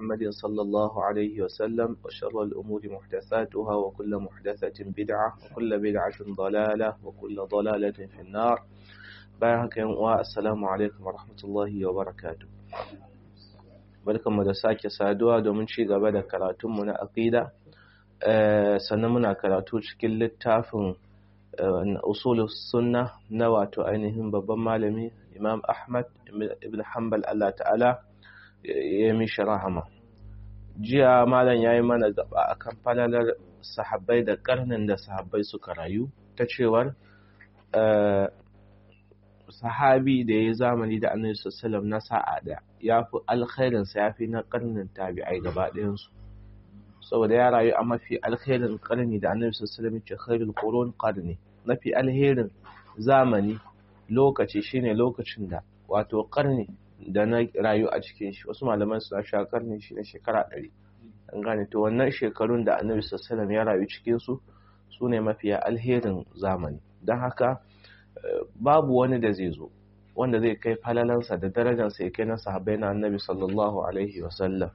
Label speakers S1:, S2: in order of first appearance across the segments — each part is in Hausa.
S1: محمد صلى الله عليه وسلم وشر الأمور محدثاتها وكل محدثة بدعة وكل بدعة ضلالة وكل ضلالة في النار بارك والسلام عليكم ورحمة الله وبركاته barkanmu da sake saduwa domin ci gaba da karatunmu na aqida sannan muna karatu cikin littafin usulus sunna na wato ainihin babban malami imam ahmad ibn hanbal allah ta'ala ya mishi rahama jiya malam ya yi mana gaba akan falalar sahabbai da karnin da sahabbai suka rayu ta cewar sahabi da ya zamani da annabi sallallahu na sa'a da ya fi alkhairinsa ya fi na karnin tabi'ai gaba ɗayansu saboda ya rayu a mafi alkhairin karni da annabi sallallahu alaihi ce khairul qurun qarni mafi alherin zamani lokaci shine lokacin da wato karni da na rayu a cikin shi wasu malaman suna sha karni shine shekara ɗari an gane to wannan shekarun da annabi sallallahu ya rayu cikin su sune mafiya alherin zamani don haka babu wani da zai zo wanda zai kai falalansa da darajarsa ya kai na sahabbai na annabi sallallahu alaihi wasallam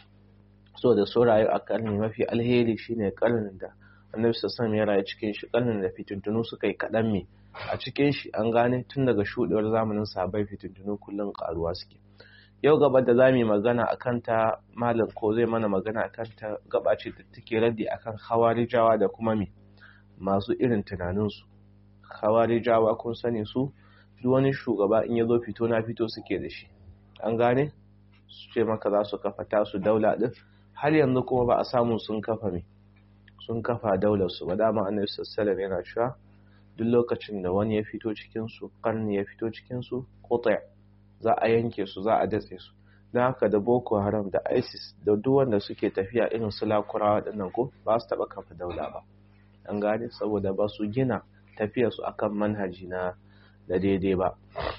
S1: so da so rayu a karni mafi alheri shine karnin da annabi sallallahu ya rayu cikin shi karnin da fitintunu suka yi kaɗan me a cikin shi an gane tun daga shuɗewar zamanin sahabbai fitintunu kullum karuwa suke yau gaba da za mu yi magana a kanta malam ko zai mana magana a kanta gaba ce da take raddi akan hawarijawa da kuma me masu irin tunaninsu hawarijawa kun sani su duk wani shugaba in ya zo fito na fito suke da shi an gane su ce maka za su kafa tasu daula din har yanzu kuma ba a samu sun kafa me sun kafa daular su ba dama annabi sallallahu yana cewa duk lokacin da wani ya fito cikin su karni ya fito cikin su qata za a yanke su za a datse su don haka da boko haram da isis da duk wanda suke tafiya irin su lakurawa dinnan ko ba su taba kafa daula ba an gane saboda ba su gina tafiyarsu akan manhaji na da daidai ba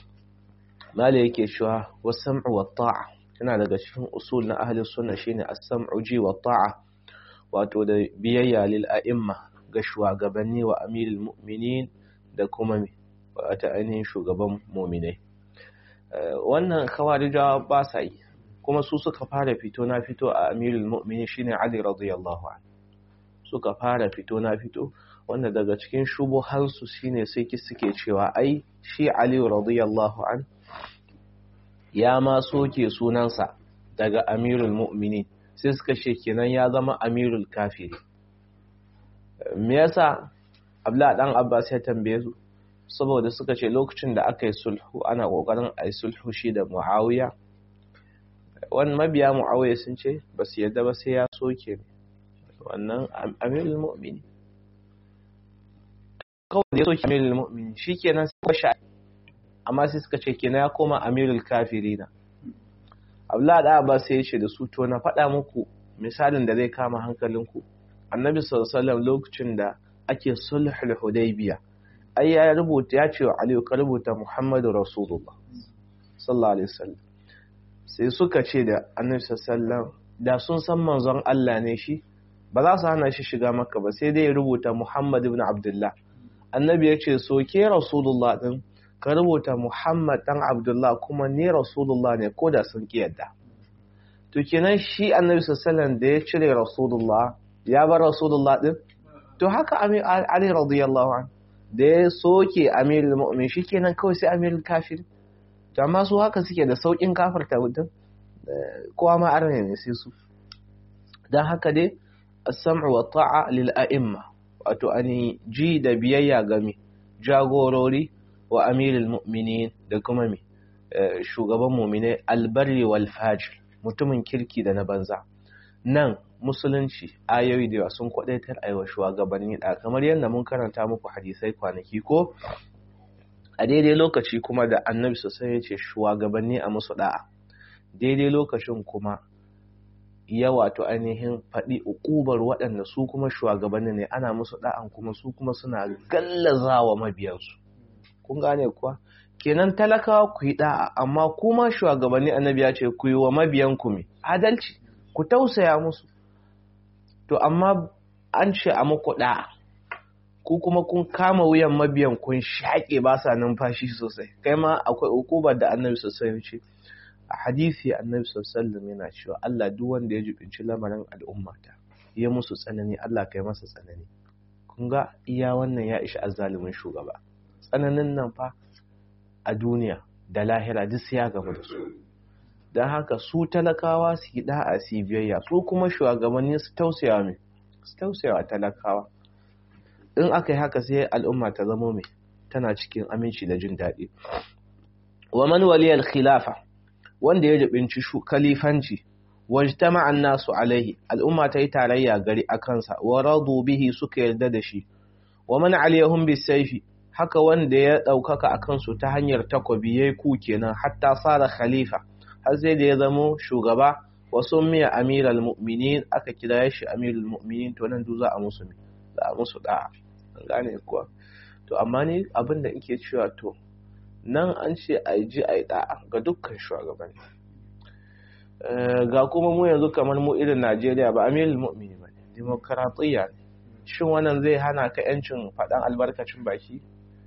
S1: mala yake cewa wasam'u wa ta'a yana daga cikin usul na ahli sunna shine as-sam'u ji wa ta'a wato da biyayya lil a'imma ga shugabanni wa amirul mu'minin da kuma wata ainihin shugaban mu'minai wannan khawarijawa ba sa yi kuma su suka fara fito na fito a amirul mu'minin shine ali radiyallahu anhu suka fara fito na fito wanda daga cikin shubuhansu shine sai suke cewa ai shi Ali radiyallahu an ya ma soke sunansa daga Amirul Mu'minin sai suka ce kenan ya zama Amirul Kafiri me yasa Abdullah dan Abbas ya tambaye su saboda suka ce lokacin da aka yi sulhu ana kokarin a yi sulhu shi da Muawiya wannan mabiya Muawiya sun ce ba su yadda ba sai ya soke wannan Amirul Mu'minin kawai da ya soke amirul mu'min shi kenan sai washe amma sai suka ce kenan ya koma amirul kafirina abdullahi da ba sai ya ce da su to na faɗa muku misalin da zai kama hankalinku annabi sallallahu alaihi lokacin da ake sulhul hudaybiya ai ya rubuta ya ce wa aliyu ka rubuta muhammadu rasulullah sallallahu alaihi wasallam sai suka ce da annabi sallallahu da sun san manzon Allah ne shi ba za su hana shi shiga maka ba sai dai ya rubuta muhammad ibn abdullah annabi ya ce soke rasulullah din ka rubuta muhammad dan abdullah kuma ni rasulullah ne ko da sun ki yadda to kenan shi annabi sallallahu da ya cire rasulullah ya bar rasulullah din to haka ali radiyallahu an da ya soke amirul mu'min kenan kawai sai amirul kafir to amma su haka suke da saukin kafirta mutum kowa ma arne ne sai su dan haka dai as-sam'u wa ta'a lil a'imma wato ani ji da biyayya ga mi jagorori wa amirul mu'minin da kuma mi shugaban mu'mine albarri wal fajir mutumin kirki da na banza nan musulunci ayoyi da sun kwadaitar aiwa shugabanni da kamar yadda mun karanta muku hadisai kwanaki ko a daidai lokaci kuma da annabi sosai ya ce shugabanni a musu da'a daidai lokacin kuma ya wato ainihin faɗi ukubar waɗanda su kuma shugabanni ne ana musu da'an kuma su kuma suna gallazawa mabiyansu kun gane kuwa kenan talakawa ku yi da'a amma kuma shugabanni annabi ya ce ku yi wa mabiyanku mai adalci ku tausaya musu to amma an ce a muku da'a ku kuma kun kama wuyan mabiyan kun shaƙe ba sa numfashi sosai kai ma akwai ukubar da annabi sosai ya ce a hadisi annabi sallallahu yana cewa Allah duk wanda ya jibinci lamarin al'ummata ya musu tsanani Allah kai masa tsanani kun ga iya wannan ya ishi azzalumin shugaba tsananin nan fa a duniya da lahira duk sai ya gaba da su don haka su talakawa su yi da'a su biyayya su kuma shugabanni su tausaya mai su tausaya talakawa in aka yi haka sai al'umma ta zama mai tana cikin aminci da jin daɗi wa man waliyal khilafa wanda ya jibinci kalifanci wajtama an-nasu alaihi al'umma ta yi tarayya gari a kansa wa radu bihi suka yarda da shi wa man aliyahum bisayfi haka wanda ya daukaka akan su ta hanyar takobi yayi ku kenan hatta sara khalifa har sai da ya zamo shugaba wa summiya amiral mu'minin aka kira shi amirul mu'minin to nan duk za a musu za a musu da'a gane kuwa to amma ni abin da ike cewa to nan an ce a ji a yi da'a ga dukkan shugabanni ga kuma mu yanzu kamar mu irin najeriya ba amirul mu'mini ba ne demokaratiyya ne shin wannan zai hana ka yancin faɗan albarkacin baki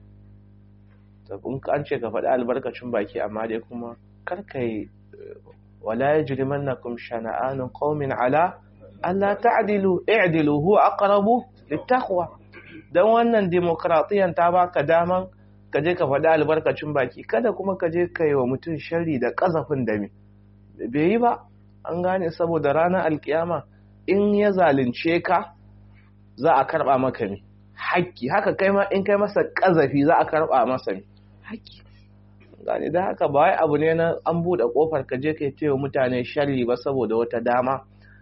S1: in an ce ka faɗi albarkacin baki amma dai kuma kar ka yi wala yajrimannakum shana'anun qaumin ala alla ta'dilu i'dilu huwa aqrabu littaqwa dan wannan demokratiyan ta baka daman ka je ka faɗi albarkacin baki kada kuma ka je ka yi wa mutum sharri da ƙazafin da me bai yi ba an gane saboda ranar alkiyama in ya zalunce ka za a karɓa maka ne haƙƙi haka kai ma in kai masa ƙazafi za a karɓa masa ne haƙƙi gane da haka ba wai abu ne na an buɗe ƙofar ka je ka yi wa mutane sharri ba saboda wata dama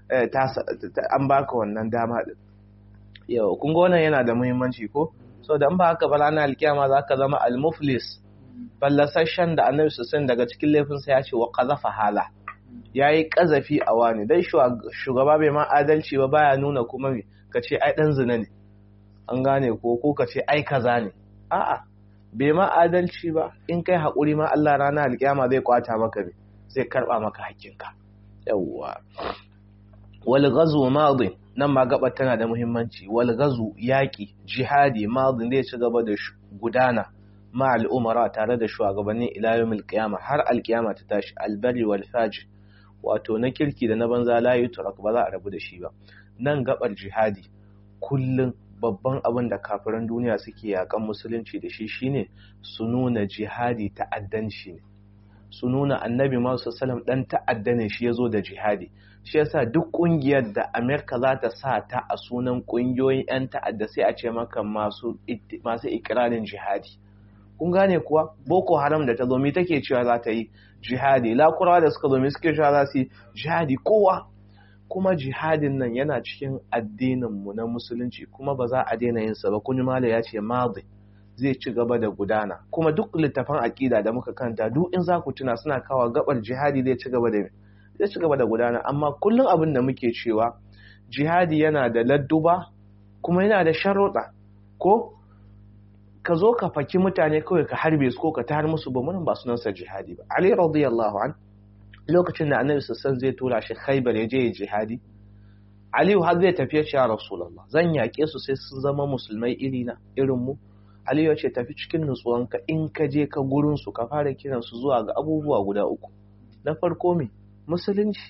S1: an baka wannan dama din yau kun ga wannan yana da muhimmanci ko so da ba haka ba ranar alkiyama za ka zama almuflis fallasashen da annabi sassan daga cikin laifinsa ya ce wa ƙazafa hala ya yi ƙazafi a wani dai shugaba bai ma adalci ba baya nuna kuma ka ce ai ɗan zina ne an gane ko ko ka ce ai kaza ne a'a bai ma adalci ba in kai haƙuri ma Allah ranar alkiyama zai kwata maka ne zai karɓa maka hakkinka yawwa wal ghazwu madin nan ma gabar tana da muhimmanci wal gazu yaki jihadi madin zai ci gaba da gudana ma al'umara tare da shugabannin ila yawmil qiyama har alqiyama ta tashi albari wal fajr wato na kirki da na banza la yutrak ba za a rabu da shi ba nan gabar jihadi kullun babban abin da kafiran duniya suke yakan musulunci da shi shine su nuna jihadi ta'addanci ne su nuna annabi masu salam dan ta'adda ne shi ya zo da jihadi shi yasa duk kungiyar da amerika za ta sa ta a sunan kungiyoyin 'yan ta'adda sai a ce maka masu ikirarin jihadi kun gane kuwa boko haram da ta zo mi take cewa za ta yi jihadi lakurawa da suka zo mi suke cewa za su yi jihadi kowa kuma jihadin nan yana cikin addininmu na musulunci kuma ba za a daina yin sa ba kun mala ya ce madi zai ci gaba da gudana kuma duk littafan aƙida da muka kanta duk in za ku tuna suna kawo gabar jihadi zai ci gaba da zai ci gaba da gudana amma kullum abin da muke cewa jihadi yana da ladduba kuma yana da sharuɗa ko ka zo ka faki mutane kawai ka harbe su ko ka tar musu ba mun ba sunansa jihadi ba ali radiyallahu an lokacin da annabi sassan zai tura shi khaybar ya je jihadi aliyu har zai tafiya shi ya rasulullah zan yaƙe su sai sun zama musulmai irina irin mu aliyu ya ce tafi cikin nutsuwanka in ka je ka gurin su ka fara kiran su zuwa ga abubuwa guda uku na farko me musulunci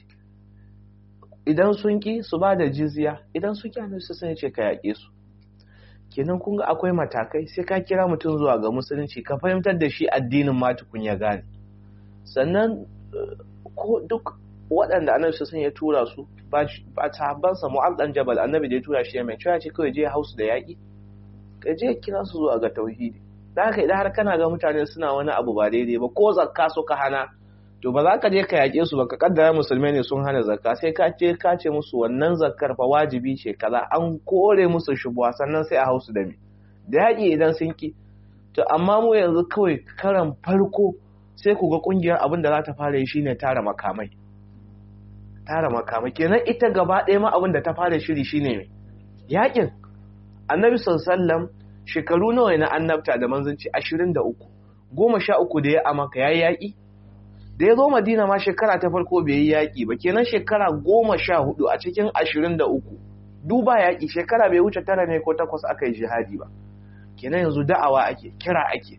S1: idan sun ki su ba da jizya idan su ki annabi sassan ya ce ka yaƙe su kenan kun ga akwai matakai sai ka kira mutum zuwa ga musulunci ka fahimtar da shi addinin ma tukun ya gane sannan ko duk waɗanda annabi sun ya tura su ba sahabbansa mu'az dan jabal annabi da ya tura shi mai cewa ce kawai je hausu da yaƙi ka je kira su zuwa ga tauhidi da haka idan har kana ga mutane suna wani abu ba daidai ba ko zakka suka hana to ba za ka je ka yaƙe su ba ka kaddara musulmai ne sun hana zakka sai ka ce ka ce musu wannan zakkar fa wajibi ce kaza an kore musu shubuwa sannan sai a hausu da me da yaƙi idan sun ki to amma mu yanzu kawai karan farko sai ku ga kungiyar abin da za ta fara yi shine tara makamai tara makamai kenan ita gaba ɗaya ma abin da ta fara shiri shine me yaƙin annabi sallallahu shekaru nawa na annabta da manzanci 23 goma sha uku da ya amaka yayi yaƙi da ya zo madina ma shekara ta farko bai yi yaƙi ba kenan shekara goma sha hudu a cikin ashirin da uku duba yaƙi shekara bai wuce tara ne ko takwas aka yi jihadi ba kenan yanzu da'awa ake kira ake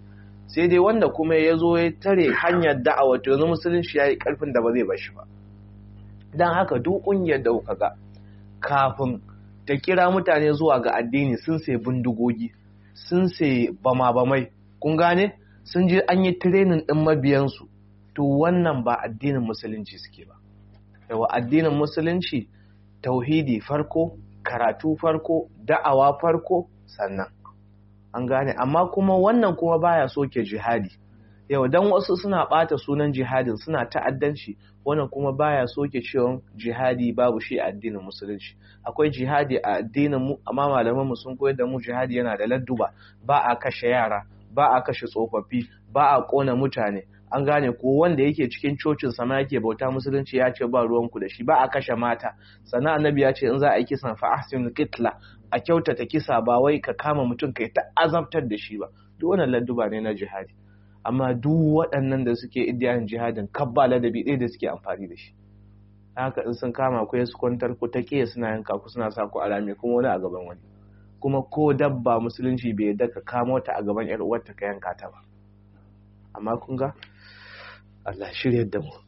S1: sai dai wanda kuma ya zo ya tare hanyar da'awa to yanzu musulunci ya yi karfin da ba zai bashi ba don haka duk ƙungiyar da kuka ga kafin ta kira mutane zuwa ga addini sun sai bindigogi sun sai bama-bamai kun gane sun je an yi tirenin ɗin mabiyansu to wannan ba addinin musulunci suke ba yawa addinin musulunci tauhidi farko karatu farko da'awa farko sannan an gane amma kuma wannan kuma baya soke jihadi yau dan wasu suna bata sunan jihadin suna ta'addanci wannan kuma baya soke cewa jihadi babu shi a addinin musulunci akwai jihadi a addinin mu amma malaman mu sun koyar da mu jihadi yana da ladduba ba a kashe yara ba a kashe tsofaffi ba a kona mutane an gane ko wanda yake cikin cocin sama yake bauta musulunci ya ce ba ruwanku da shi ba a kashe mata sannan annabi ya ce in za a yi kisan fa ahsinul qitla a kyautata kisa ba wai ka kama mutum kai ta azabtar da shi ba duk wannan ladduba ne na jihadi amma duk waɗannan da suke iddiyan jihadin kabba ladabi ɗaya da suke amfani da shi haka in sun kama ku su kwantar ku ta kiyaye suna yanka ku suna sa ku a rami kuma wani a gaban wani kuma ko dabba musulunci bai yadda ka kamo ta a gaban yar uwarta ka yanka ta ba amma kun ga Allah shirya da mu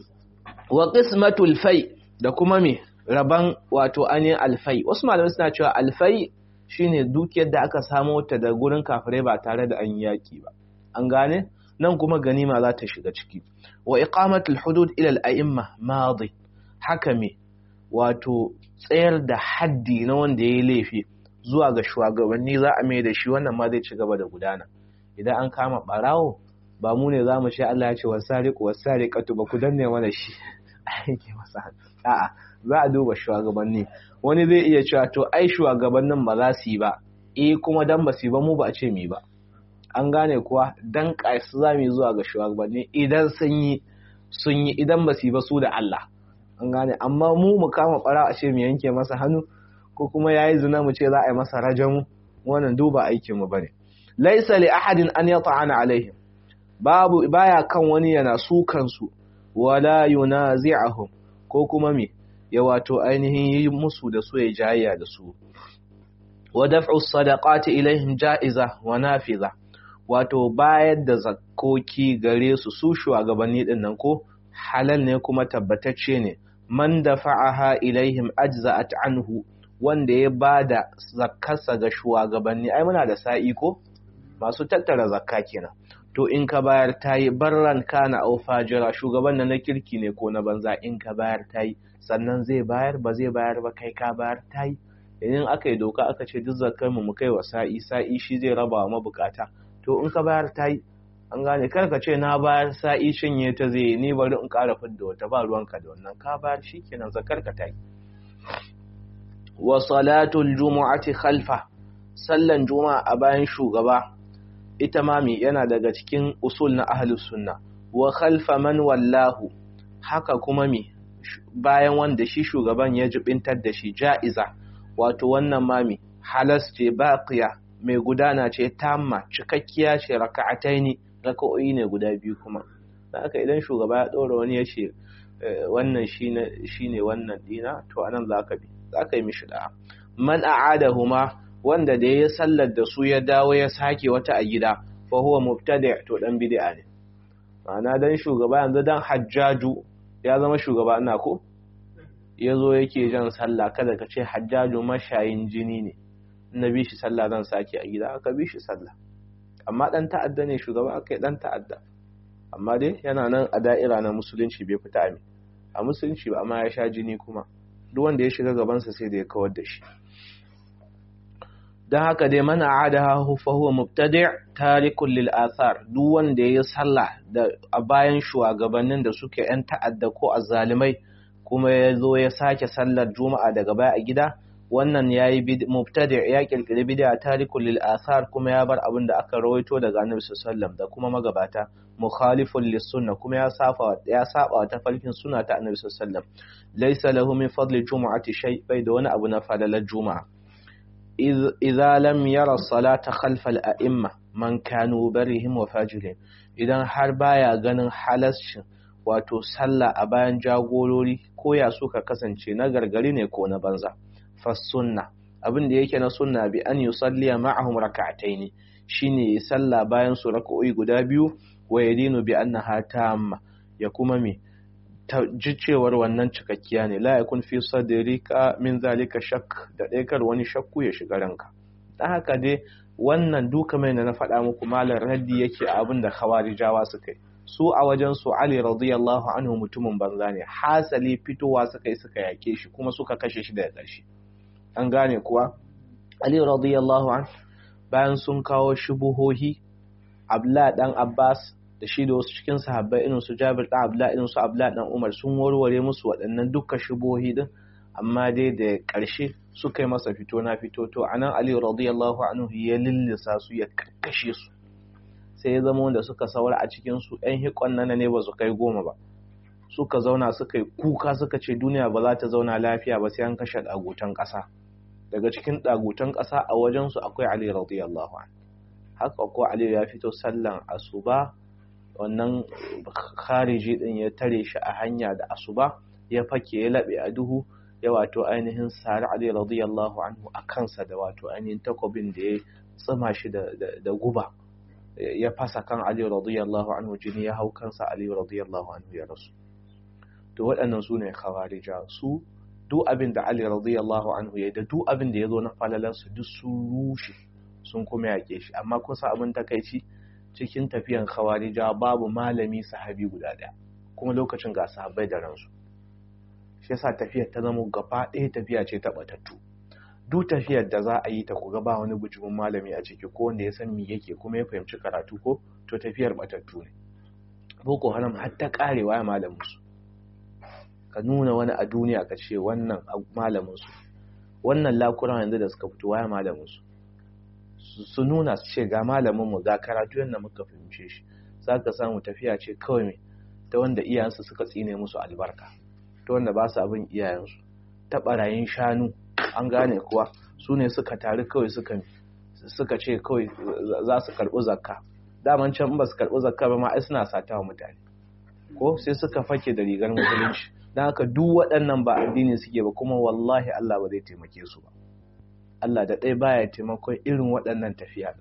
S1: wa qismatul fai da kuma me raban wato anin alfai wasu malamai suna cewa alfai shine dukiyar da aka samo ta da gurin kafirai ba tare da an yaki ba an gane nan kuma ganima za ta shiga ciki wa iqamatul hudud ila al-a'imma madi haka me wato tsayar da haddi na wanda yayi laifi zuwa ga shugabanni za a mai da shi wannan ma zai ci gaba da gudana idan an kama barawo ba mu ne za mu ce Allah ya ce wasariqu wasariqatu ba ku danne mana shi aiki masa a'a za a duba shugabanni wani zai iya cewa to ai shugabannin ba za su yi ba eh kuma dan ba su yi ba mu ba a ce mi ba an gane kuwa dan kaisu za mu yi zuwa ga shugabanni idan sun yi sun yi idan ba su yi ba su da Allah an gane amma mu mu kama bara a ce mu yanke masa hannu ko kuma yayi zina mu ce za a yi masa rajamu wannan duba aikin mu bane laisa li ahadin an yata'ana alaihim babu baya kan wani yana su kansu wala yunazi'ahum ko kuma me ya wato ainihin yi musu da su ya jayya da su wa daf'u sadaqati ilaihim ja'iza wa nafiza wato bayar da zakkoki gare su su shugabanni din nan ko halal ne kuma tabbatacce ne man dafa'aha ilaihim ajza'at anhu wanda ya bada zakkarsa ga shugabanni ai muna da sa'i ko masu tattara zakka kenan to in ka bayar tayi barran kana au fajira shugaban nan na kirki ne ko na banza in ka bayar tayi sannan zai bayar ba zai bayar ba kai ka bayar tayi idan aka yi doka aka ce duk zakkar mu mu kai wa sa'i sa'i shi zai raba wa mabukata to in ka bayar tayi an gane kar ka ce na bayar sa'i cinye ta zai ni bari in ƙara fidda wata ba ruwanka da wannan ka bayar shikenan zakkar ka tayi wa salatul jumu'ati khalfa sallan juma'a a bayan shugaba ita mami yana daga cikin usul na ahlus sunna wa khalfa man wallahu haka kuma mi bayan wanda shi shugaban ya jibintar da shi ja'iza wato wannan mami halas ce baqiya mai gudana ce tamma cikakkiya ce raka'ataini raka'o'i ne guda biyu kuma haka idan shugaba ya dora wani ya ce wannan shine shine wannan dina to anan zaka bi zaka yi mishi da'a man a'adahuma wanda da ya sallar da su ya dawo ya sake wata a gida fa huwa mubtadi' to dan bid'a ne ma'ana dan shugaba yanzu dan hajjaju ya zama shugaba ina ko yazo yake jan sallah kada ka ce hajjaju mashayin jini ne na bi shi sallah zan sake a gida aka bi shi sallah amma dan ta'adda ne shugaba aka yi dan ta'adda amma dai yana nan a da'ira na musulunci bai fita ami a musulunci ba amma ya sha jini kuma duk wanda ya shiga gabansa sai da ya kawar da shi don haka dai mana adaha fa huwa mubtadi' tarikun lil athar duk wanda ya sallah da a bayan shugabannin da suke yan ta'adda ko azzalimai kuma ya zo ya sake sallar juma'a daga baya a gida wannan yayi mubtadi' ya kirkiri bid'a tarikun lil athar kuma ya bar abin da aka rawaito daga annabi sallallahu da kuma magabata mukhalifun lis sunna kuma ya safa ya saba wa tafarkin sunna ta annabi sallallahu laysa lahu min fadli jumu'ati shay bai da wani abu na falalar juma'a idza lam yara salata khalfa al-a'imma man kanu barihim wa fajirihim idan har baya ganin halascin wato sallah a bayan jagorori ko ya suka kasance na gargari ne ko na banza fa sunna abin da yake na sunna bi an yusalliya ma'ahum rak'ataini shine ya sallah bayan su raka'o'i guda biyu wa yadinu bi annaha tamma ya kuma me ji cewar wannan cikakkiya ne la yakun fi sadrika min zalika shak da dai kar wani shakku ya shiga ranka dan haka dai wannan duka mai na faɗa muku malar raddi yake abin da khawarijawa suka yi su a wajen su Ali radiyallahu anhu mutumin banza ne hasali fitowa suka yi suka yake shi kuma suka kashe shi daga ƙarshe an gane kuwa Ali radiyallahu anhu bayan sun kawo shubuhohi Abdullah dan Abbas da shi da wasu cikin sahabbai irin su Jabir dan Abdullah irin su Abdullah dan Umar sun warware musu waɗannan dukkan shubuhohi din amma dai da ƙarshe suka yi masa fito na fito to anan Ali radiyallahu anhu ya lillisa su ya kakkashe su sai ya zama wanda suka saura a cikin su ɗan hikon nan ne ba su kai goma ba suka zauna suka yi kuka suka ce duniya ba za ta zauna lafiya ba sai an kashe ɗagutan ƙasa daga cikin ɗagutan ƙasa a wajen su akwai Ali radiyallahu anhu haka ko Ali ya fito sallan asuba wannan khariji din ya tare shi a hanya da asuba ya fake ya laɓe a duhu ya wato ainihin sari Ali radiyallahu anhu a kansa da wato ainihin takobin da ya tsima shi da guba ya fasa kan Ali radiyallahu anhu jini ya hau kansa Ali radiyallahu anhu ya rasu to waɗannan su ne khawarija su duk abin da Ali radiyallahu anhu ya da duk abin da ya zo na falalansu duk sun rushe sun kuma yaƙe shi amma kun sa abin takaici cikin tafiyan khawarija babu malami sahabi guda ɗaya kuma lokacin ga sahabbai da ransu shi yasa tafiyar ta zama gaba ɗaya tafiya ce ta batattu duk tafiyar da za a yi ta kuga ba wani bujumin malami a ciki ko wanda ya san me yake kuma ya fahimci karatu ko to tafiyar batattu ne boko haram har ta karewa ya malamin su ka nuna wani a duniya ka ce wannan malamin su wannan lakuran yanzu da suka fito waya malamin su su nuna su ce ga malamin mu ga karatu yadda muka fahimce shi za ka samu tafiya ce kawai mai ta wanda iyayensu suka tsine musu albarka ta wanda ba su abin iyayensu ta barayin shanu an gane kuwa su ne suka taru kawai suka ce kawai za su karɓi zakka daman can ba su karɓi zakka ba ma ai suna sata wa mutane ko sai suka fake da rigar musulunci don haka duk waɗannan ba addini suke ba kuma wallahi Allah ba zai taimake su ba Allah da ɗaya baya taimakon irin waɗannan tafiya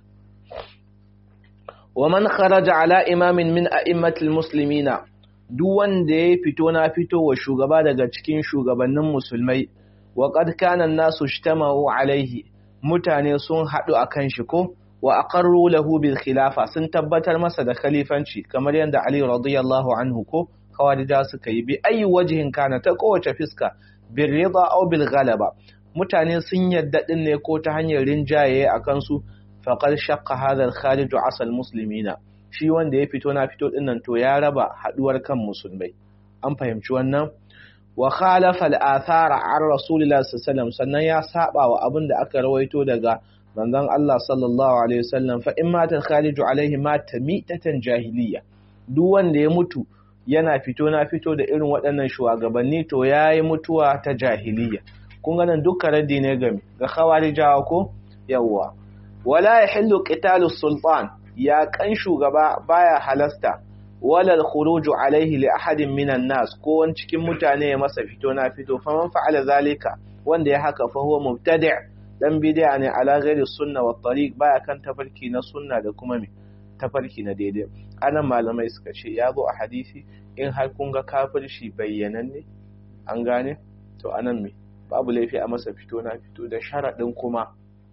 S1: wa man kharaja ala imamin min a'immatil muslimina duk wanda ya fito na fito wa shugaba daga cikin shugabannin musulmai wa qad kana an-nasu ijtama'u alaihi mutane sun hadu akan shi ko wa aqarru lahu bil khilafa sun tabbatar masa da khalifanci kamar yadda Ali radiyallahu anhu ko kawarija suka yi bi ayi wajhin kana ta kowace fiska bil rida aw bil ghalaba mutane sun yadda din ne ko ta hanyar rinjaye akan su faqad shaqqa hadha al-kharij asal muslimina shi wanda ya fito na fito dinnan to ya raba haduwar kan musulmai an fahimci wannan wa khalafa al-athara an rasulillahi sallallahu sannan ya saba wa abin da aka rawaito daga manzon Allah sallallahu alaihi wasallam fa in mata khariju alaihi mata mitatan jahiliya duk wanda ya mutu yana fito na fito da irin waɗannan shugabanni to yayi mutuwa ta jahiliya kun ga nan dukkan raddi ne game ga khawarijawa ko yawwa wala yahillu qitalu sultan ya kan shugaba baya halasta wala al-khuruju alaihi li ahadin minan nas ko wani cikin mutane ya masa fito na fito fa man fa'ala zalika wanda ya haka fa huwa mubtadi' dan bid'a ne ala ghairi sunna wa tariq baya kan tafarki na sunna da kuma me tafarki na daidai anan malamai suka ce ya zo a hadisi in har kun ga kafirci bayyananne an gane to anan me babu laifi a masa fito na fito da sharadin kuma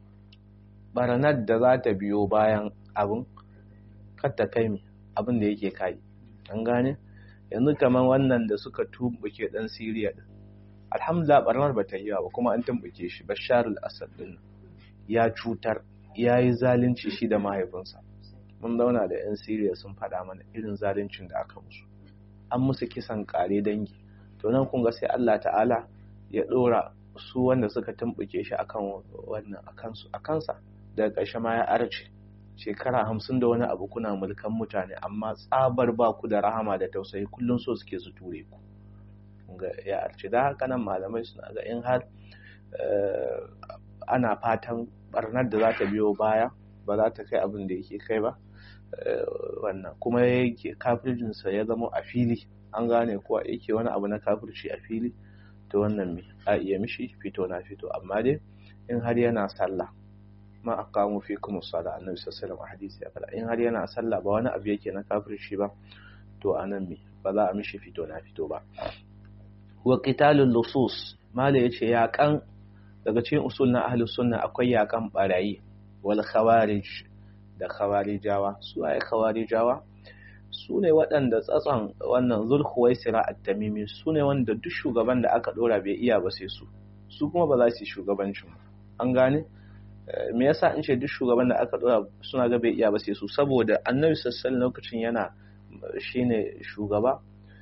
S1: baranar da za ta biyo bayan abin ta kai mi abin da yake kai an gane yanzu kamar wannan da suka tumbuke dan Siriya din alhamdulillah barnar ba ta yi ba kuma an tumbuke shi Bashar al-Assad din ya cutar ya yi zalunci shi da mahaifinsa mun zauna da yan Siriya sun faɗa mana irin zaluncin da aka musu an musu kisan kare dangi to nan kun ga sai Allah ta'ala ya dora su wanda suka tumbuke shi akan wannan akan su akansa daga ƙarshe ma ya arce shekara hamsin da wani abu kuna mulkan mutane amma tsabar ba ku da rahama da tausayi kullum so suke su ture ku ga ya arce da haka nan malamai suna ga in har ana fatan barnar da za ta biyo baya ba za ta kai abin da yake kai ba wannan kuma yake kafircinsa ya zama a fili an gane kuwa yake wani abu na kafirci a fili to wannan me a iya mishi fito na fito amma dai in har yana sallah ma aqamu fikum as-sala annabi sallallahu alaihi hadisi ya fada in har yana sallah ba wani abu yake na kafirci ba to anan me ba za a mishi fito na fito ba wa qitalul lusus mala yace yaƙan daga cikin usul na ahlus sunna akwai yaƙan barayi wal khawarij da khawarijawa su ai khawarijawa su ne waɗanda tsatson wannan zulhuwaisira at-tamimi su ne wanda duk shugaban da aka dora bai iya ba sai su su kuma ba za su yi shugabancin an gane me yasa in ce duk shugaban da aka dora suna ga bai iya ba sai su saboda annabi sallallahu lokacin yana shine shugaba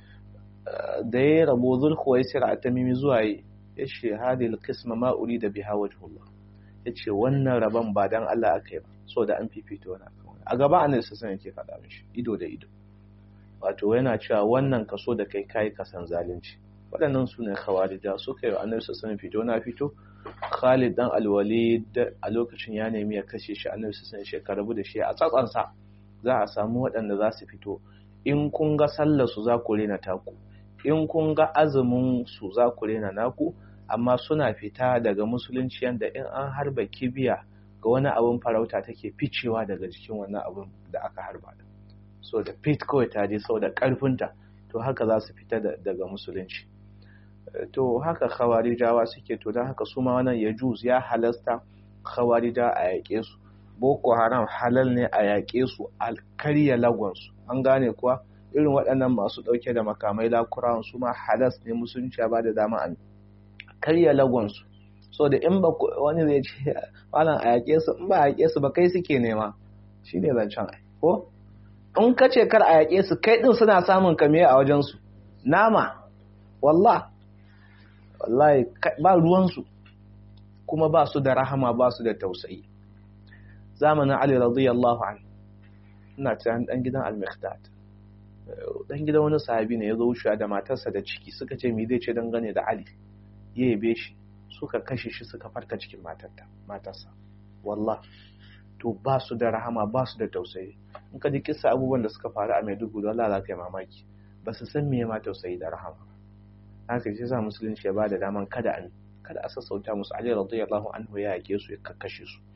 S1: da ya rabo zulhuwaisira at-tamimi zuwa yi ya ce hadil qisma ma urida biha wajhullah ya ce wannan rabon ba dan Allah aka yi ba so da an fifito wani a gaba annabi sallallahu yake faɗa mishi ido da ido wato yana cewa wannan kaso da kai kai kasan zalunci waɗannan su ne khawarija suka yi annabi sallallahu fito na fito Khalid dan Al-Walid a lokacin ya nemi ya kashe shi annabi sallallahu alaihi wasallam da shi a tsatsansa za a samu waɗanda za su fito in kun ga sallar su za ku rena taku in kun ga azumin su za ku rena naku amma suna fita daga musulunci yanda in an harba kibiya ga wani abin farauta take ficewa daga jikin wannan abin da aka harba so da fit kawai ta je sau da ƙarfinta to haka za su fita daga musulunci to haka khawarijawa suke to don haka su ma wannan ya juz ya halasta khawarija a yaƙe su boko haram halal ne a yaƙe su a karya lagonsu an gane kuwa irin waɗannan masu ɗauke da makamai lakurawan su ma halas ne musulunci ba da dama a karya lagonsu so da in ba wani zai ce wannan a yaƙe su in ba a yaƙe su ba kai suke nema shine zancen ai ko in ka ce kar a yaƙe su kai ɗin suna samun kame a wajensu nama wallah wallahi ba ruwansu kuma ba su da rahama ba su da tausayi zamanin ali radiyallahu an ina tunan dan gidan al-miqdad dan gidan wani sahabi ne ya zo wucewa da matarsa da ciki suka ce me zai ce dangane da ali ya yabe shi suka kashe shi suka farka cikin matarsa wallah to ba su da rahama ba su da tausayi in ka ji kisa abubuwan da suka faru a maiduguri Allah za ka yi mamaki ba su san me ma tausayi da rahama haka shi sa musulunci ya ba da daman kada an kada a sassauta musu ali radiyallahu anhu ya yake su ya kakkashe su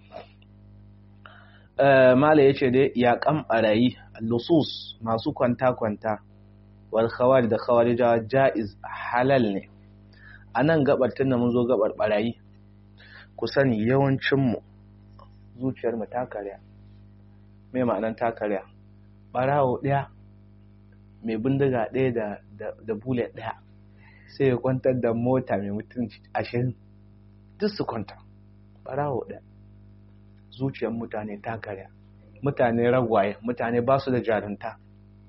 S1: mala yace dai ya kan barayi lusus masu kwanta kwanta wal khawari da khawarija jaiz halal ne anan gabar tunda mun zo gabar barayi ku sani yawancin mu zuciyar mu ta karya me ma'anan ta karya barawo daya mai bindiga ɗaya da da bullet ɗaya sai ya kwantar da mota mai mutum ashirin duk su kwanta barawo ɗaya zuciyar mutane ta karya mutane ragwaye mutane ba su da jarunta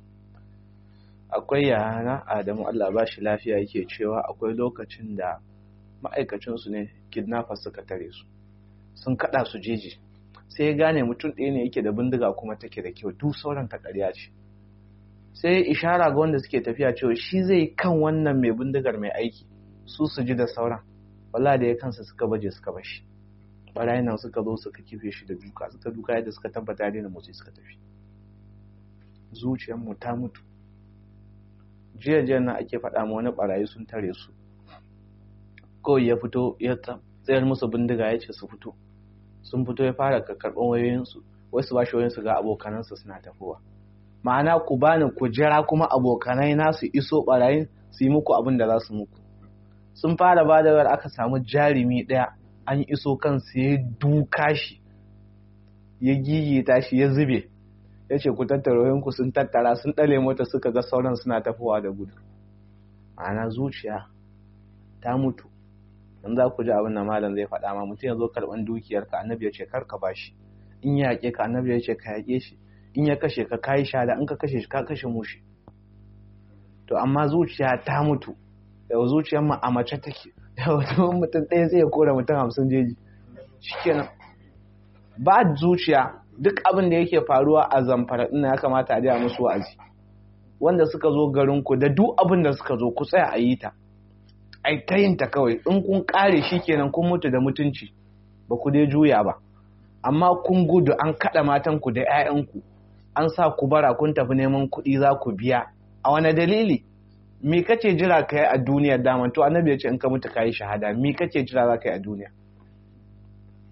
S1: akwai yana adamu allah ba shi lafiya yake cewa akwai lokacin da ma'aikacinsu ne kidnappers suka tare su sun kada su jeji sai ya gane mutum ɗaya ne yake da bindiga kuma take da kyau duk sauran ta ƙarya ce sai ishara ga wanda suke tafiya cewa shi zai kan wannan mai bindigar mai aiki su su ji da sauran wala da ya kansa suka baje suka bashi barayin nan suka zo suka kife shi da duka suka duka yadda suka tabbata da motsi suka tafi zuciyar mu ta mutu jiya jiya na ake faɗa ma wani barayi sun tare su kawai ya fito ya tsayar musu bindiga ya ce su fito sun fito ya fara karɓar wayoyinsu wasu ba shi wayoyinsu ga abokanansu suna tafowa ma'ana ku bani ku jira kuma abokanai na su iso barayin su yi muku abin da za su muku sun fara ba da aka samu jarumi ɗaya an iso kansu ya duka shi ya gigita shi ya zube ya ce ku tattara ku sun tattara sun ɗale mota suka ga sauran suna tafowa da gudu ma'ana zuciya ta mutu in za ku ji abin da malam zai faɗa ma mutum ya zo karɓan dukiyarka annabi ya ce kar ka bashi in ya yaƙe ka annabi ya ce ka yaƙe shi in ya kashe ka kayi shada in ka kashe shi ka kashe mushi to amma zuciya ta mutu yau zuciyar mu a mace take yau mutum ɗaya zai kora mutum hamsin jeji shikenan ba zuciya duk abin da yake faruwa a zamfara ɗin ya kamata a a musu wa'azi wanda suka zo garin ku da duk abin da suka zo ku tsaya a yi ta ai ta yin ta kawai in kun kare shikenan kun mutu da mutunci ba ku dai juya ba amma kun gudu an kaɗa matanku da 'ya'yanku an sa ku bara kun tafi neman kuɗi za ku biya a wani dalili me kace jira ka yi a duniya daman to annabi ya ce in ka mutu ka yi shahada me kace jira za ka yi a duniya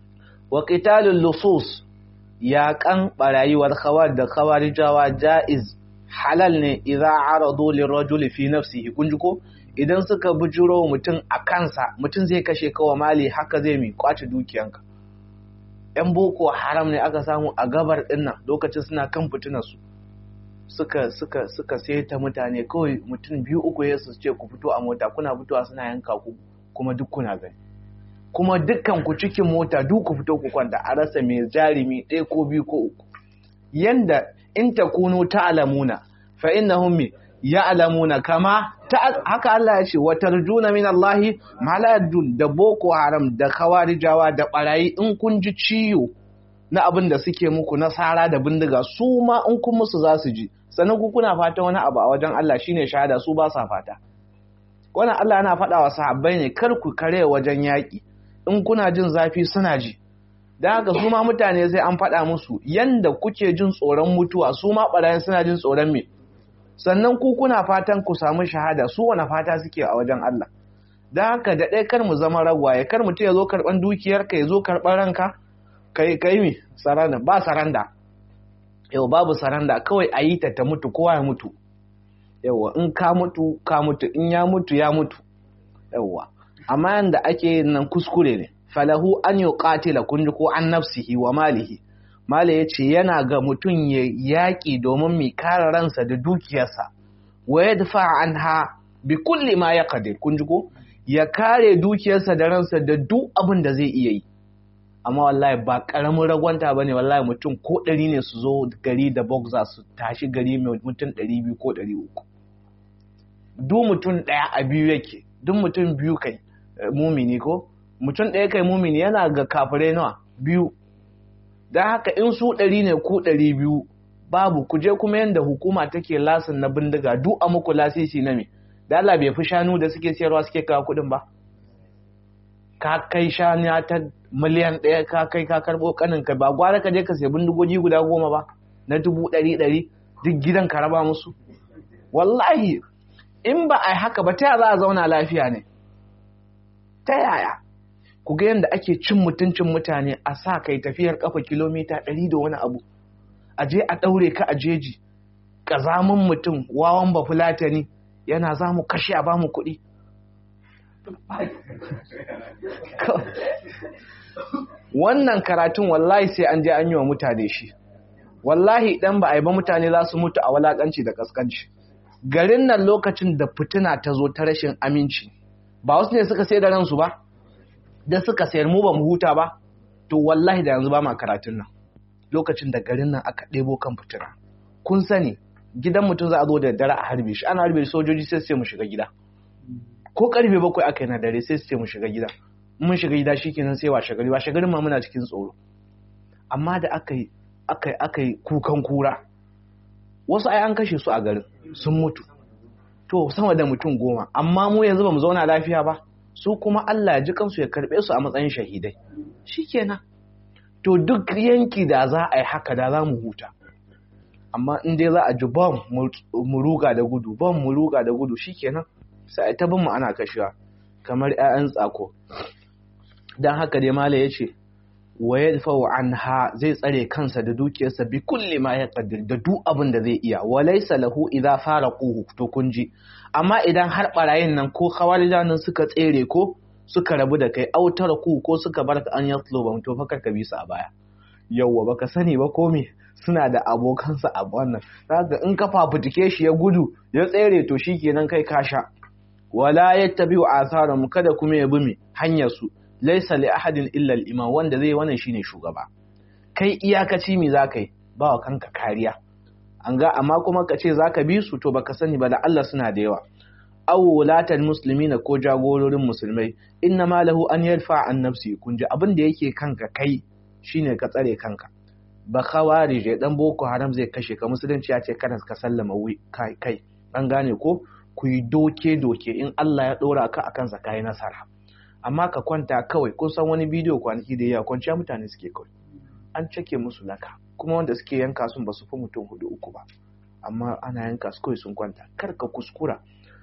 S1: wa qitalul lusus yaƙan ɓarayiwar khawar da khawarijawa ja'iz halal ne idza aradu lirajuli fi nafsihi kun ji ko idan suka bujuro mutum a kansa mutum zai kashe kawa mali haka zai mi kwace dukiyanka yan boko haram ne aka samu a gabar dinnan lokacin suna kan fitinar su suka suka suka saita mutane kawai mutum biyu uku ya su ce ku fito a mota kuna fitowa suna yanka ku kuma duk kuna gani kuma dukkan ku cikin mota duk ku fito ku kwanta a rasa mai jarumi ɗaya ko biyu ko uku yanda in takunu ta'lamuna fa innahum ya'lamuna kama haka Allah ya ce wa tarjuna min Allah ma la yadun da boko haram da khawarijawa da barayi in kun ji ciyo na abin da suke muku na sara da bindiga su ma in kun musu za su ji sannan ku kuna fata wani abu a wajen Allah shine shahada su ba sa fata wannan Allah yana faɗa wa sahabbai ne kar ku kare wajen yaƙi in kuna jin zafi suna ji don haka su ma mutane sai an faɗa musu yanda kuke jin tsoron mutuwa su ma ɓarayin suna jin tsoron me sannan ku kuna fatan ku samu shahada su wani fata suke a wajen Allah don haka da ɗaya kar mu zama ragwaye kar mutum ya zo karɓan dukiyarka ya zo karɓan ranka kai kai mi saranda ba saranda yau babu saranda kawai a yi ta ta mutu kowa ya mutu yauwa in ka mutu ka mutu in ya mutu ya mutu yauwa amma yanda ake nan kuskure ne falahu an yi ƙatila kunji ko an nafsihi wa malihi mala ya ce yana ga mutum ya yaƙi domin mai kare ransa da dukiyarsa wa ya dafa an ha bi kulli ma ya kadir kunji ko ya kare dukiyarsa da ransa da duk abin da zai iya yi amma wallahi ba ƙaramin ragwanta ba ne wallahi mutum ko ɗari ne su zo gari da boxer su tashi gari mai mutum ɗari biyu ko ɗari uku duk mutum ɗaya a biyu yake duk mutum biyu kai mumini ko mutum ɗaya kai mumini yana ga kafirai nawa biyu don haka in su ɗari ne ko ɗari biyu babu ku je kuma yadda hukuma take lasin na bindiga duk a muku lasisi na me da Allah bai fi shanu da suke siyarwa suke kawo kuɗin ba ka kai shanu ta miliyan ɗaya ka kai ka karɓo kanin ka ba gwara ka je ka sai bindigogi guda goma ba na dubu ɗari ɗari duk gidan ka raba musu wallahi in ba a yi haka ba ta za a zauna lafiya ne ta yaya ku ga yadda ake cin mutuncin mutane a sa kai tafiyar kafa kilomita ɗari da wani abu a je a ɗaure ka a jeji ƙazamin mutum wawan ba fulatani yana za mu kashe a bamu kuɗi wannan karatun wallahi sai an je an yi wa mutane shi wallahi idan ba a yi ba mutane za su mutu a walakanci da kaskanci garin nan lokacin da fitina ta zo ta rashin aminci ba wasu ne suka sai da ransu ba da suka sayar mu ba mu huta ba to wallahi da yanzu ba ma karatun nan lokacin da garin nan aka ɗebo kan fitina kun sani gidan mutum za a zo da dare a harbe shi ana harbe sojoji sai su ce mu shiga gida ko karfe bakwai aka yi na dare sai su ce mu shiga gida mun shiga gida shikenan sai washe gari washe garin ma muna cikin tsoro amma da aka yi aka aka yi kukan kura wasu ai an kashe su a garin sun mutu to sama da mutum goma amma mu yanzu ba mu zauna lafiya ba su kuma Allah ya ji kansu ya karbe su a matsayin shahidai shikenan to duk yanki da za a yi haka da za mu huta amma in dai za a ji bom mu ruga da gudu bom mu ruga da gudu shikenan sai ta bin mu ana kashewa kamar 'ya'yan tsako dan haka dai mala yace wa yadfa'u anha zai tsare kansa da dukiyarsa bi kulli ma yaqdir da duk abin da zai iya wa laysa lahu idza faraquhu to kunji amma idan har barayin nan ko khawarijanin suka tsere ko suka rabu da kai autar ku ko suka bar ka an yatluba to fa ka bi su a baya yawwa baka sani ba ko me suna da abokansa a wannan zaka in ka fafutuke shi ya gudu ya tsere to shikenan kai ka sha wala yattabi'u atharum kada kuma ya bi me hanyar su laysa li ahadin illa al-imam wanda zai wannan shine shugaba kai iyakaci me zaka yi ba wa kanka kariya an ga amma kuma ka ce zaka bi su to baka sani ba da Allah suna da yawa aw wulatan muslimina ko jagororin musulmai inna ma lahu an yarfa an nafsi kun ji abin da yake kanka kai shine ka tsare kanka ba khawarije dan boko haram zai kashe ka musulunci ya ce kana ka sallama kai kai an gane ko ku yi doke doke in Allah ya dora ka akan sa kai nasara amma ka kwanta kawai kun san wani bidiyo kwanaki da ya kwanciya mutane suke kawai an cake musu laka kuma wanda suke yanka sun ba su fi mutum hudu uku ba amma ana yanka su kawai sun kwanta kar ka kuskura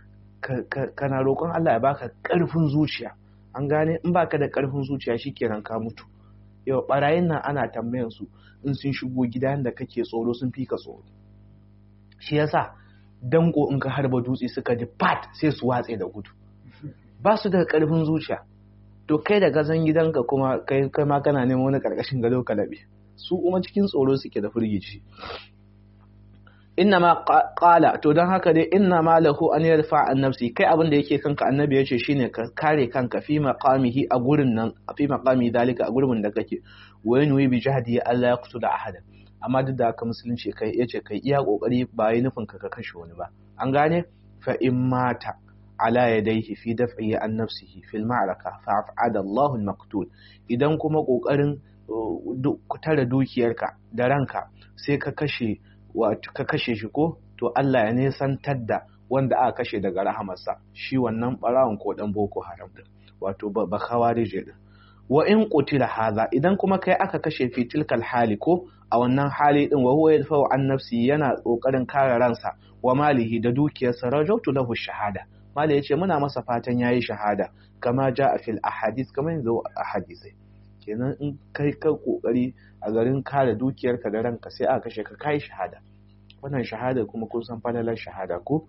S1: kana roƙon Allah ya baka ƙarfin zuciya an gane in baka da ƙarfin zuciya shikenan ka mutu yau barayin nan ana tambayan su in sun shigo gidan da kake tsoro sun fi ka tsoro shi yasa danko in ka harba dutse suka ji pat sai su watse da gudu ba su da karfin zuciya to kai da gazan gidanka kuma kai kai ma kana neman wani karkashin gado ka labe su kuma cikin tsoro suke da firgici inna ma qala to dan haka dai inna ma lahu an yarfa an nafsi kai abin da yake kanka annabi yace shine ka kare kanka fi maqamihi a gurin nan fi maqami dalika a gurin da kake wa yanwi bi jahdi Allah yaqtula ahada amma duk da haka musulunci kai yace kai iya kokari ba yi nufin ka kashe wani ba an gane fa in mata ala yadayhi fi daf'i an nafsihi fil ma'raka fa af'ada Allahu al-maqtul idan kuma kokarin tare dukiyarka da ranka sai ka kashe wato ka kashe shi ko to Allah ya nesantar da wanda aka kashe daga rahamarsa shi wannan barawon ko dan boko haram din wato ba khawarije din wa in qutila hadha idan kuma kai aka kashe fi tilkal hali ko a wannan hali din wa huwa yadfa'u an nafsi yana kokarin kare ransa wa malihi da dukiyarsa rajautu lahu shahada mali yace muna masa fatan yayi shahada kama ja'a fil ahadith kama yanzu a hadisai kenan in kai ka kokari a garin kare dukiyarka da ranka sai aka kashe ka kai shahada wannan shahada kuma kun san falalar shahada ko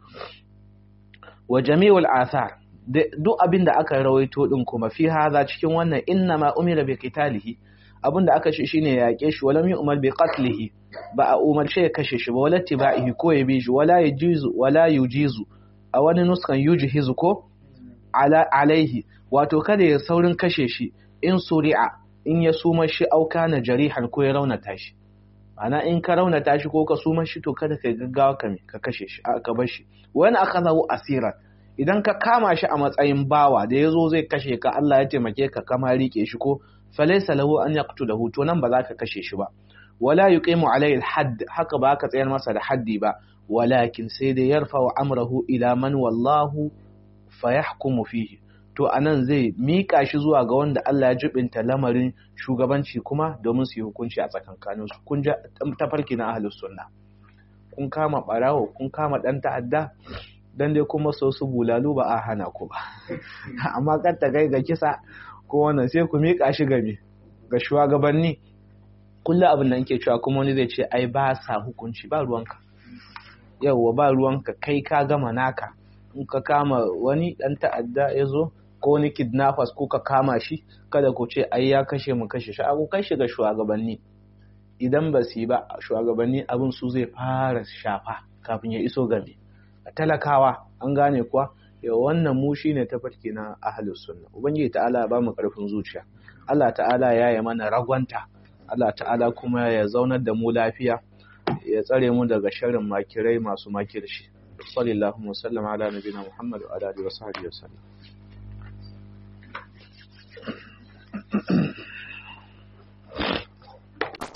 S1: wa jami'ul athar duk abin da aka rawaito din kuma fi hadha cikin wannan inna ma umira bi qitalihi abin da aka shi shine ya yake shi walam yu'mal bi qatlihi ba a umarce ya kashe shi ba wala tibaihi ko ya bi shi wala yujizu wala yujizu a wani nuskan yujhizu ko ala alaihi wato kada ya saurin kashe shi in suri'a in ya suma shi auka na jarihan ko ya raunata shi ana in ka raunata shi ko ka suma shi to kada ka gaggawa ka ka kashe shi ka bar shi wani akazahu asiran idan ka kama shi a matsayin bawa da yazo zai kashe ka Allah ya taimake ka kama rike shi ko falaysa lahu an yaqtulahu to nan ba za ka kashe shi ba wala yuqimu alayhi hadd haka ba ka tsayar masa da haddi ba walakin sai dai yarfa amrahu ila man wallahu fayahkumu fihi to anan zai mika shi zuwa ga wanda Allah ya jibinta lamarin shugabanci kuma domin su yi hukunci a tsakankanin su kun ja tafarki na ahlus sunna kun kama barawo kun kama dan ta'adda dan dai kuma so su bulalu ba a hana ku ba amma kar ta kai ga kisa ko wannan sai ku mika shi ga me ga shugabanni kullu abin da nke cewa kuma wani zai ce ai ba sa hukunci ba ruwanka yawwa ba ruwanka kai ka gama naka in ka kama wani dan ta'adda ya zo ko wani kidnappers ko ka kama shi kada ku ce ai ya kashe mu kashe shi abu kai shiga shugabanni idan ba su yi ba shugabanni abin su zai fara shafa kafin ya iso game talakawa an gane kuwa yau wannan mu shine tafarki na ahlus sunna ubangiji ta'ala ya bamu karfin zuciya Allah ta'ala ya yi mana ragwanta Allah ta'ala kuma ya zaunar da mu lafiya ya tsare mu daga sharrin makirai masu makirshi sallallahu alaihi wa sallam ala nabiyina muhammad wa ala alihi wa sahbihi wa sallam